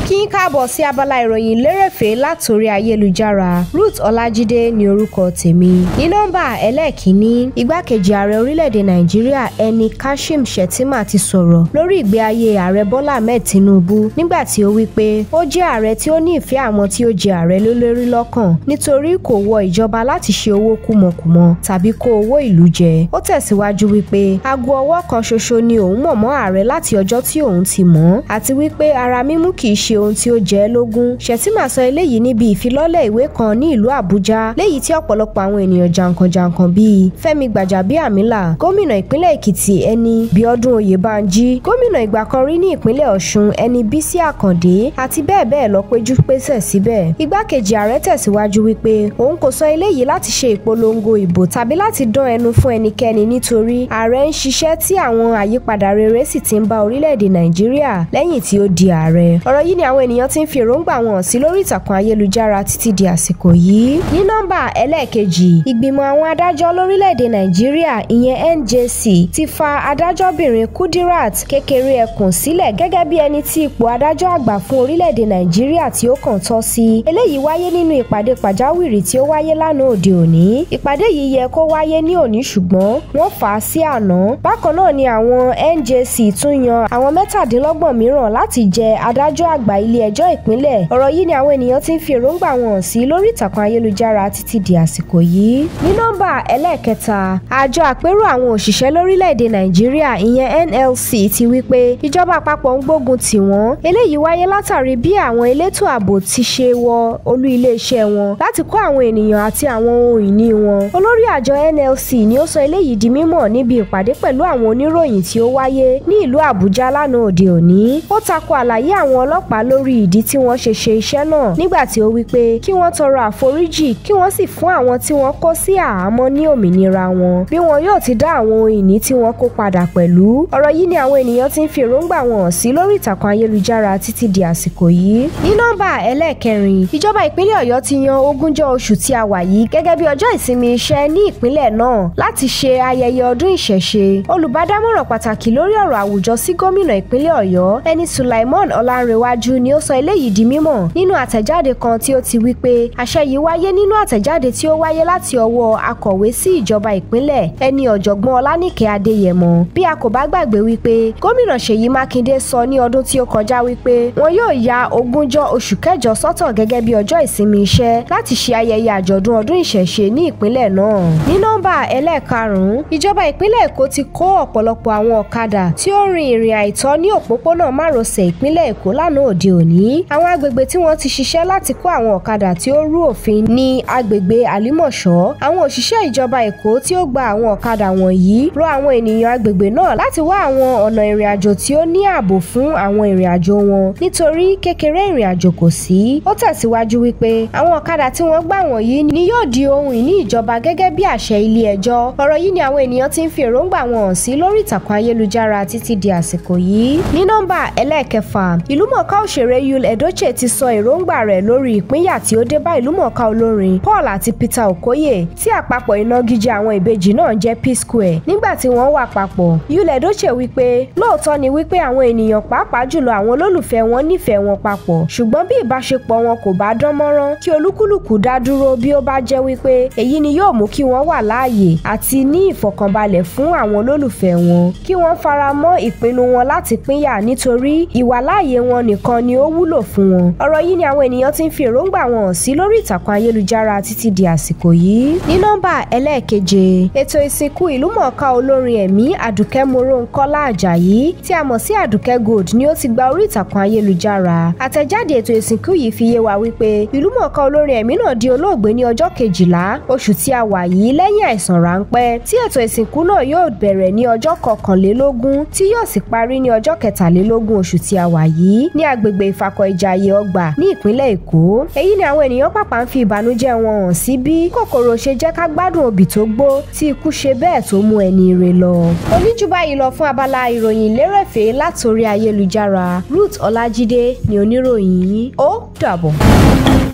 kí n káàbọ̀ sí abala ìròyìn lérèfé látòrí ayélujára Ruth Ọlájídé ní orúkọ tèmi ní nọ́mbà ẹlẹ́ẹ̀kínní igbákejì ààrẹ orílẹ̀-èdè Nàìjíríà ẹni Kashim Shettima ti sọ̀rọ̀ lórí ìgbé ayé ààrẹ Bọ́lá Ahmed Tinubu nígbà tí ó wí pé ó jẹ́ ààrẹ tí ó ní ìfẹ́ àwọn tí ó jẹ ààrẹ lólórí lọ́kàn nítorí kò wọ ìjọba láti ṣe owó kúmọkùmọ tàbí kó owó ìlú jẹ ó tẹ̀síwájú wípé aago ọwọ́ kan ṣoṣo ni òun mọ̀ mọ́ ààrẹ láti ọjọ́ tí òun ti mọ̀ àti wípé ara mímú kì í ṣe ohun tí ó jẹ́ lógún Shettima sọ eléyìí níbi ìfilọ́lẹ̀ ìwé kan ní ìlú Àbújá léyìí tí ọ̀pọ̀lọpọ̀ àwọn ènìyàn jàǹkànjàǹkàn bíi Fẹ́mi Gbàjàbíàmílà gómìnà ìpínlẹ̀ Èkìtì ẹni Bíọ́dún Oyèbánjí gómìnà ìgbà kan rí ní ìpínlẹ̀ Ọ̀ṣun ẹni Bísí Àkàndé àti bẹ́ẹ̀ bẹ́ẹ̀ lọ péjú pésẹ̀ síbẹ̀ igbákejì ààrẹ tẹ̀síwájú wípé òun kò sọ eléyìí láti ṣe ìpolongo ìbò tàbí láti dán ẹnu fún ẹnikẹ́ni nítorí ààrẹ ń ṣiṣẹ́ tí àwọn àyípadà rere sì ti ń bá orílẹ̀-èdè Nàìjíríà lẹ́yìn tí ó di ààrẹ ọ̀rọ̀ yìí ni àwọn ènìyàn ti ń fi èròǹgbà wọn sí lórí ìtàkùn ayélujára títí di àsìkò yìí ní nọ́mbà ẹlẹ́ẹ̀kejì ìgbìmọ̀ àwọn adájọ́ lórílẹ̀-èdè Nàìjíríà ìyẹn NJC ti fa adájọ́bìnrin Kudirat kékeré ẹkùn sílẹ̀ gẹ́gẹ́ bí ẹni tí ipò adájọ́ àgbà fún orílẹ̀-èdè Nàìjíríà tí ó kàn tọ́ sí eléyìí wáyé nínú ìpàdé pàjáwìrì tí ó wáyé lánàá òde òní ìpàdé yìí yẹ kó wáyé ní òní ṣùgbọ́n wọ́n fà á sí àná bákan náà ni àwọn NJC tún yan àwọn mẹ́tàdínlọ́gbọ̀n mìíràn láti jẹ adájọ́ àgbà ilé ẹjọ́ ìpínlẹ̀ ọ̀rọ̀ yìí ni àwọn ènìyàn ti ń fi èròǹgbà wọn hàn sí lórí ìtàkùn ayélujára títí di àsìkò yìí ní nọ́mbà ẹlẹ́ẹ̀kẹta àjọ àpérò àwọn òṣìṣẹ́ lórílẹ̀‐èdè Nàìjíríà ìyẹn NLC ti wí pé ìjọba àpapọ̀ ń gbógun tì wọ́n eléyìí wáyé látàrí bí àwọn elétò ààbò ti ṣe wọ olú iléeṣẹ́ wọn láti kó àwọn ènìyàn àti àwọn ohun ìní wọn olórí àjọ NLC ni ó sọ eléyìí di mímọ̀ níbi ìpàdé pẹ̀lú àwọn oníròyìn tí ó wáyé ní ìlú Àbújá lánàá òde òní ó tako àlàyé àwọn ọlọ́pàá lórí ìdí tí wọ́n ṣe ṣe iṣẹ́ náà nígbà tí ó wí pé kí wọ́n tọrọ àforíjì kí wọ́n sì fún àwọn tí wọ́n kó sí àhámọ́ ní òmìnira wọn bí wọn yóò ti dá àwọn ohun ìní tí wọ́n kó padà pẹ̀lú ọ̀rọ̀ yìí ni àwọn ènìyàn ti ń fi èròǹgbà wọn hàn sí lórí ìtàkùn ayélujára títí di àsìkò yìí ní nọ́mbà ẹlẹ́ẹ̀kẹrin ìjọba ìpínlẹ̀ Ọ̀yọ́ ti yan ogúnjọ́ oṣù tí a wà yìí gẹ́gẹ́ bí ọjọ́ ìsinmi iṣẹ́ ní ìpínlẹ̀ náà láti ṣe ayẹyẹ ọdún ìṣẹ̀ṣe olùbádámọ̀ràn pàtàkì lórí ọ̀rọ̀ àwùjọ sí gómìnà ìpínlẹ̀ Ọ̀yọ́ ẹni Sulaimon Ọlánrewájú ni ó sọ eléyìí di mímọ̀ nínú àtẹ̀jáde kan tí ó ti wí pé àṣẹ yìí wáyé nínú àtẹ̀jáde tí ó wáyé láti ọwọ́ akọ̀wé sí ìjọba ìpínlẹ̀ ẹni ọ̀jọ̀gbọ́n Ọlánìkẹ́ Adéyẹmọ bí a kò bá gbàgbé wípé gómìnà Ṣèyí Mákindé sọ ní ọdún tí ó kọjá wípé wọn yóò ya ogúnjọ́ oṣù kẹjọ sọ́tọ̀ gẹ́gẹ́ bí ọjọ́ ìsinmi iṣẹ́ láti ṣe ayẹyẹ àjọ̀dún ọdún ìṣẹ̀ṣe ní ìpínlẹ̀ náà ní nọ́mbà ẹlẹ́ẹ̀karùn-ún ìjọba ìpínlẹ̀ Èkó ti kó ọ̀pọ̀lọpọ̀ àwọn ọ̀kadà tí ó rin ìrìn àìtọ́ ní òpópónà márosẹ̀ ìpínlẹ̀ Èkó lánàá òde òní àwọn agbègbè tí wọ́n ti ṣiṣẹ́ láti kó àwọn ọ̀kadà tí ó rú òfin ní agbègbè Àlímọ̀ṣọ́ àwọn òṣìṣẹ́ ìjọba Èkó tí ó gba àwọn ọ̀kadà wọ̀nyí rọ àwọn ènìyàn agbègbè náà láti wá àwọn ọ̀nà ìrìn àjò tí ó ní ààbò fún àwọn ìrìn àjò wọn nítorí kékeré ìrìn àjò kò sí ó tẹ̀síwájú wípé àwọn ọ̀kadà tí wọ́n gbà wọ̀nyí ni yóò di ohun ìní ìjọba gẹ́gẹ́ bí àṣẹ ilé ẹjọ́ ọ̀rọ̀ yìí ni àwọn ènìyàn ti ń fi èròǹgbà wọn hàn sí lórí ìtàkùn ayélujára títí di àsìkò yìí ní nọ́mbà ẹlẹ́ẹ̀kẹfà ìlúmọ̀ọ́ká òṣèré Yul Edochie ti sọ èròǹgbà rẹ̀ lórí ìpínyà tí ó dé bá ìlúmọ̀ọ́ká olórin Paul àti Peter Okoye tí àpapọ̀ ìnagijẹ àwọn ìbejì náà jẹ́ P-Square nígbà tí wọ́n wà papọ̀ Yul Edochie wípé lóòótọ́ ni wípé àwọn ènìyàn pàápàá jùlọ àwọn olólùfẹ́ wọn nífẹ̀ẹ́ wọn papọ̀ ṣùgbọ́n bí ìbáṣepọ̀ wọn kò bá dán mọ́rán kí olúkúlùkù dá dúró bí ó bá jẹ́ wípé èyí ni yóò mú kí wọ́n wà láàyè àti ní ìfọ̀kànbalẹ̀ fún àwọn olólùfẹ́ wọn kí wọ́n fara mọ́ ìpinnu wọn láti pínyà nítorí ìwàláàyè wọn nìkan ni ó wúlò fún wọn ọ̀rọ̀ yìí ni àwọn ènìyàn ti ń fi èròǹgbà wọn hàn sí lórí ìtàkùn ayélujára títí di àsìkò yìí ní nọ́mbà ẹlẹ́ẹ̀keje ètò ìsìnkú ìlúmọ̀ọ́ká olórin ẹ̀mí àdùkẹ́ moronkọ́lá àjàyí tí a mọ̀ sí àdùkẹ́ gold ni ó ti gba orí ìtàkùn ayélujára àtẹ̀jáde ètò ìsìnkú yìí fi yé wa wípé ìlúmọ̀ọ́ká olórin ẹ̀mí náà di olóògbé ní ọjọ́ kejìlá oṣù tí a wà yìí lẹ́yìn àìsàn ráńpẹ́ tí ètò ìsìnkú náà yóò bẹ̀rẹ̀ ní ọjọ́ kọkànlélógún tí yóò sì parí ní ọjọ́ kẹtàlélógún oṣù tí a wà yìí ní agbègbè ìfakọ̀ ìjàyè ọgbà ní ìpínlẹ̀ èkó èyí ni àwọn ènìyàn pàpà ń fi ìbànújẹ́ wọn hàn sí bí kòkòrò ṣe jẹ́ ká gbádùn obì tó gbó tí ikú ṣe bẹ́ẹ̀ tó mú ẹni ire lọ. oníjú báyìí lọ fún abala ìròyìn lérèfé látòrí ayélujára Ruth Ọlájídé ni oníròyìn yín ó dàbọ̀.